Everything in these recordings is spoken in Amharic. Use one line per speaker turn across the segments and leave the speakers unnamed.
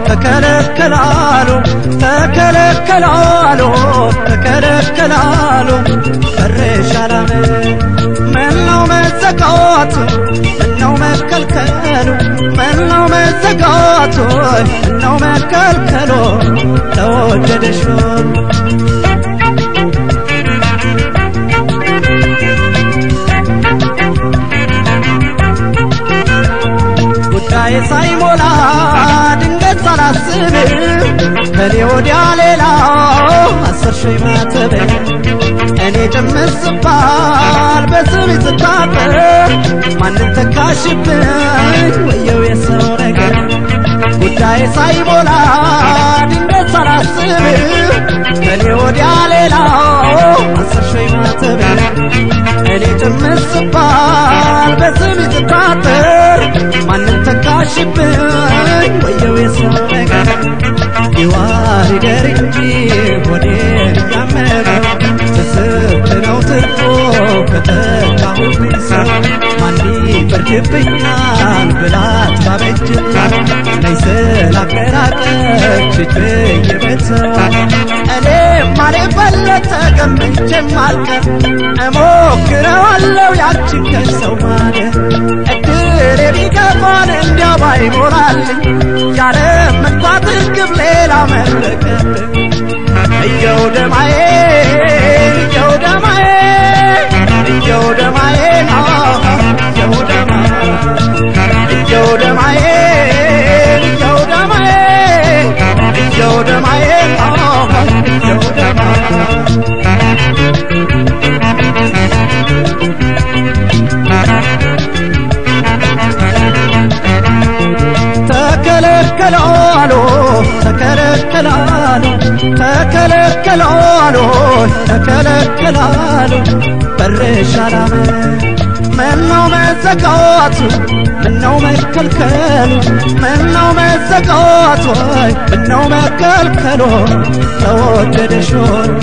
ተከለከላሉ ተከለከላሉ ተከለከላሉ በሬሻላም ምነው መዘጋቱ ምነው መከልከሉ ምነው መዘጋቱ ምነው መከልከሉ ተወደደሽ ጉዳይ ሳይሞላ ድንገት ሳላስብ ከኔ ወዲያ ሌላ አስር ሺህ ማተብ እኔ ጭምር ስባል በስም ስታበር ማንን ተካሽብኝ ወየው የሰው ነገር ጉዳይ ሳይሞላ ድንገት ሳላስብ ከኔ ወዲያ ሌላ አስር ሺህ ማተብ እኔ ጭምር ስባል በስም ስታበር ማንን ተካሽብኝ ወየው የሰው ነገር ይዋር ይደር እንጂ ሆዴን እያመመው ትስብት ነው ትርፎ ከተካሁብኝ ሰው ማን ይፈርድብኛል ብላት ባበጅላት ነይ ስላቀራቀች እጅየበተዋ እኔም ማሌበለት ተገምቼም አልቀር እሞክረዋለው ያችን ከሰው ማለት እድል ቢገፋን እንዲያው ባይሞላልኝ ያለ መግባት ግብ ሌላ መለቀብኝ እየው ደማዬ እየው ደማዬ እየው ደማዬ እየው ደማ እየው ደማዬ እየው ደማዬ እየው ደማዬ እየው ደማ ተከለከላሉ ተከለከላሉ ተከለከላሉ ተከለከላሉ በርሻላም ምነው መዘጋቱ ምነው መከልከሉ ምነው መዘጋቱ ምነው መከልከሉ ተወደደሾን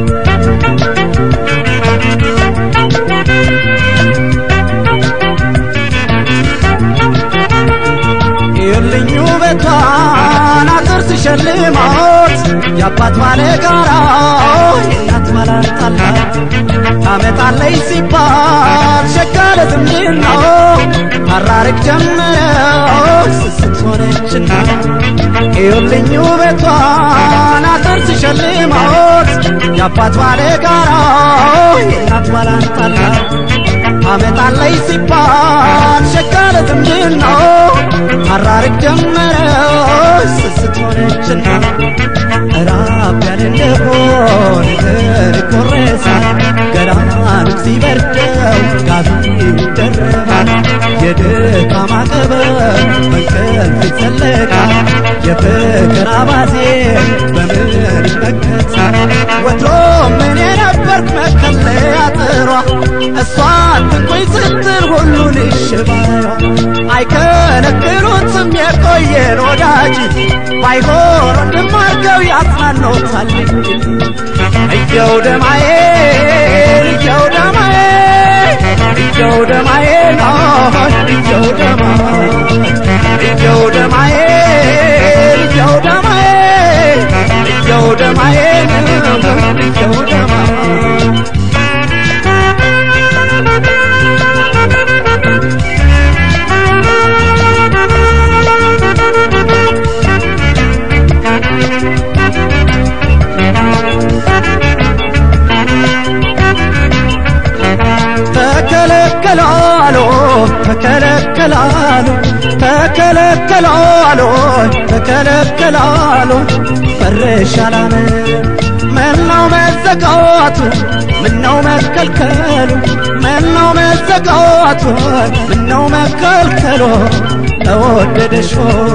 ይልኝ ውበቷን አጥር ሲሸልማት የአባት ባለ ጋራ የእናት ባላንጣላት ታመጣለይ ሲባል ሸጋ ለዝምድና ታራርቅ ጀመረው ስስት ሆነችና ይልኝ ውበቷን አጥር ሲሸልማት የአባት ባለ ጋራ የእናት ባላንጣላት አመጣለይ ሲባል ሸጋ ለዝምድና አራርቅ ጀመረው ስስት ሆነችና ራብ ያለ እንደሆን እግር ይቆረሳል ገላን ሲበርደው ጋቢ ይደረባል የድካም አቀበት በእንቅልፍ ይዘለቃል የፍቅር አባዜ በምን ይመከታል ወትሮ ምን የነበርክ መከለያ ጥሯ እሷን ትንቆይ ስትል ሁሉን ይሽባሏ አይከለክሉትም የቆየን ወዳጅ ባይሆን ወንድም አርገው ያጽናኖታል እንጂ እየው ደማዬ እየው ደማዬ እየው ደማዬ ነው እየው ደማ እየው ደማዬ እየው ደማዬ እየው ደማዬ እየው ደማ ተከለከላሉ ተከለከላሉ ተከለከላሉ ተከለከላሉ በርሻላም ምነው መዘጋቱ ምነው መከልከሉ ምነው መዘጋቱ ምነው መከልከሉ ተወደደሾ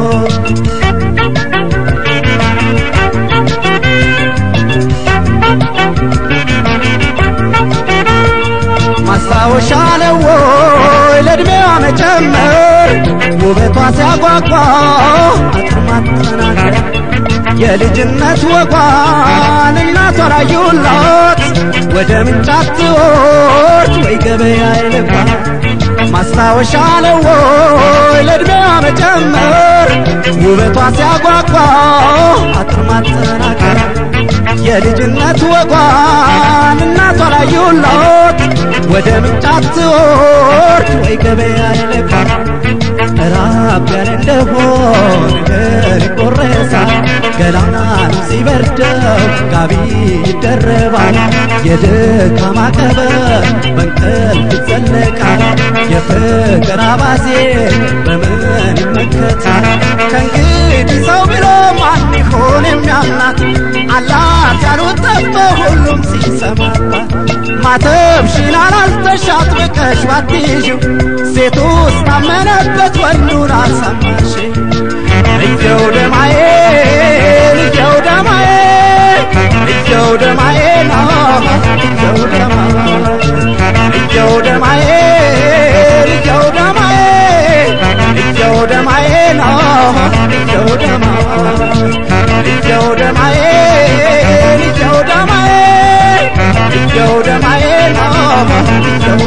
ማስታወሻ ነው ወይ ለዕድሜዋ መጨመር ውበቷ ሲያጓጓ አጥር ማጠናከር የልጅነት ወጓን እናቷ ላዩላት ወደ ምንጫት ትወርድ ወይ ገበያ ይልባት ማስታወሻ ነው ወይ ለዕድሜዋ መጨመር ውበቷ ሲያጓጓ አጥር ማጠናከር የልጅነት ወጓን እናቷ ላዩላት ወደ ምንጫት ትወርድ ወይ ገበያ ይልካል ራብ ያለ እንደሆን እግር ይቆረሳል ገላናን ሲበርደው ጋቢ ይደረባል የድካም አቀበት በእንቅልፍ ይዘለቃል የፍቅር አባዜ በምን ይመከታል ከእንግዲህ ሰው ብሎ ማን ይሆን የሚያምናት አላት ያሉት ጠፍቶ ሁሉም ሲሰማባት ማተብሽን አላልተሽ አጥብቀሽ ባትይዥው ሴቱ ውስጥ ታመነበት ወንዱን አልሰማሽ እየው ደማዬ እየው ደማዬ እየው ደማዬ ነው እየው ደማዬ እየው ደማዬ እየው ደማዬ እየው ደማዬ ነው እየው ደማዬ እየው ደማዬ እየው ደማዬ እየው ደማዬ ነው እየው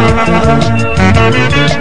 ደማዬ